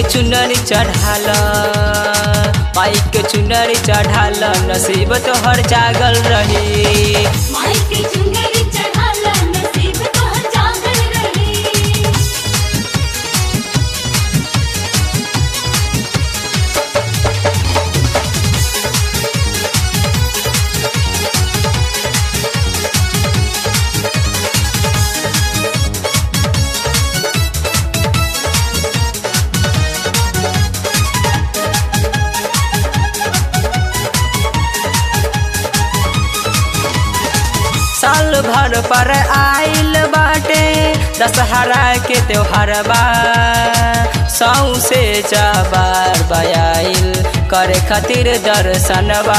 के चुनरी चढ़ाल माई के चुनरी चढ़ाल नसीब तोहर जागल रही माई के चुनरी चढ़ाला नसीब तोहर जागल रही साल भर पर आइल बाटे दशहरा के त्योहार बा सौ से जबार बयाइल करे खातिर दर्शनबा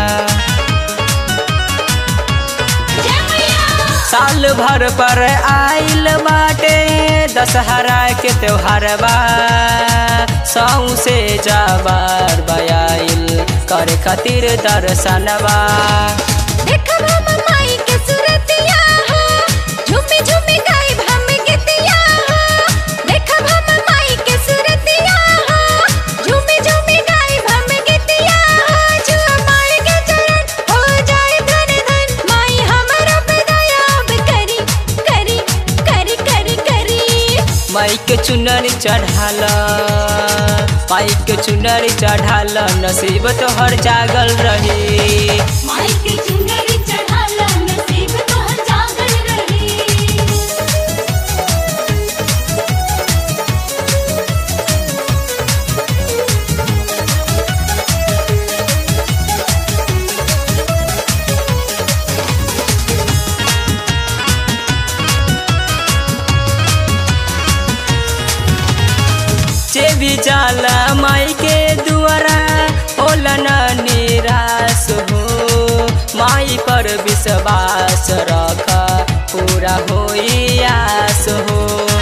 जय मैया साल भर पर आइल बाटे दशहरा के त्योहार बा सौ से जबार बयाइल करे खातिर दर्शनबा देखब हम माई के सूरतिया हो झूमी झूमी गाइब हम गीतिया हो देखब हम माई के सूरतिया हो झूमी झूमी गाइब हम गीतिया हो जुआ माई के चरण हो जाए धन धन माई हमरो पे दया अब करी करी करी करी करी माई के चुनरी चढ़ाल माई के चुनरी चढ़ाल नसीब तोहर जागल रही माई के चुनरी चढ़ाला नसीब तोहर जागल रही जे भी जाला माई के दुआरा होला न निराश हो माई पर विश्वास रख पूरा होई आस हो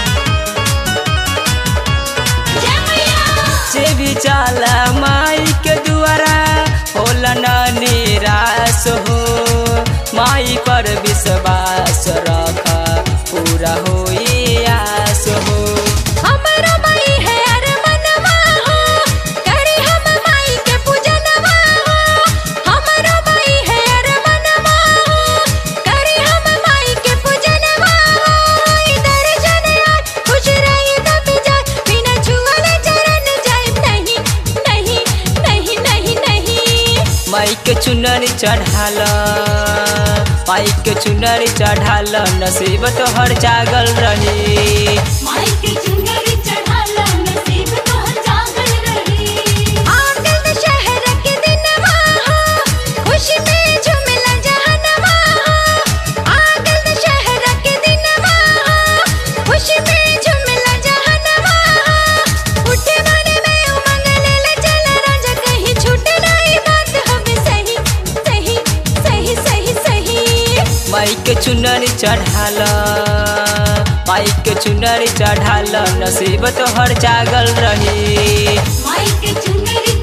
जय मैया जे भी जाला माई के दुआरा होला न निराश हो माई पर विश्वास रख पूरा होई आस हो हमरो माई है अरमनवा हो करी हम माई के पूजनवा हो हमरो माई है अरमनवा हो करी हम माई के पूजनवा हो इधर जने आज खुश रही तब जाए बिना छुअले चरण जाए नहीं नहीं नहीं नहीं नहीं माई के चुनरी चढ़ाल माई के चुनरी चढ़ाल नसीब तोहर जागल रही माई के चुनरी चढ़ाला नसीब तोहर जागल रही आंगन में शहर के दिनवा हो खुशी में झूमला जहनवा हो आंगन में शहर के दिनवा हो खुशी में झूमला जहनवा हो उठे माने में उमंग ले चल राजा कहीं छूटे नहीं बात हमें सही सही सही सही सही माई के चुनरी चढ़ाल माई के चुनरी चढ़ाल नसीब तोहर जागल रही माई के चुनरी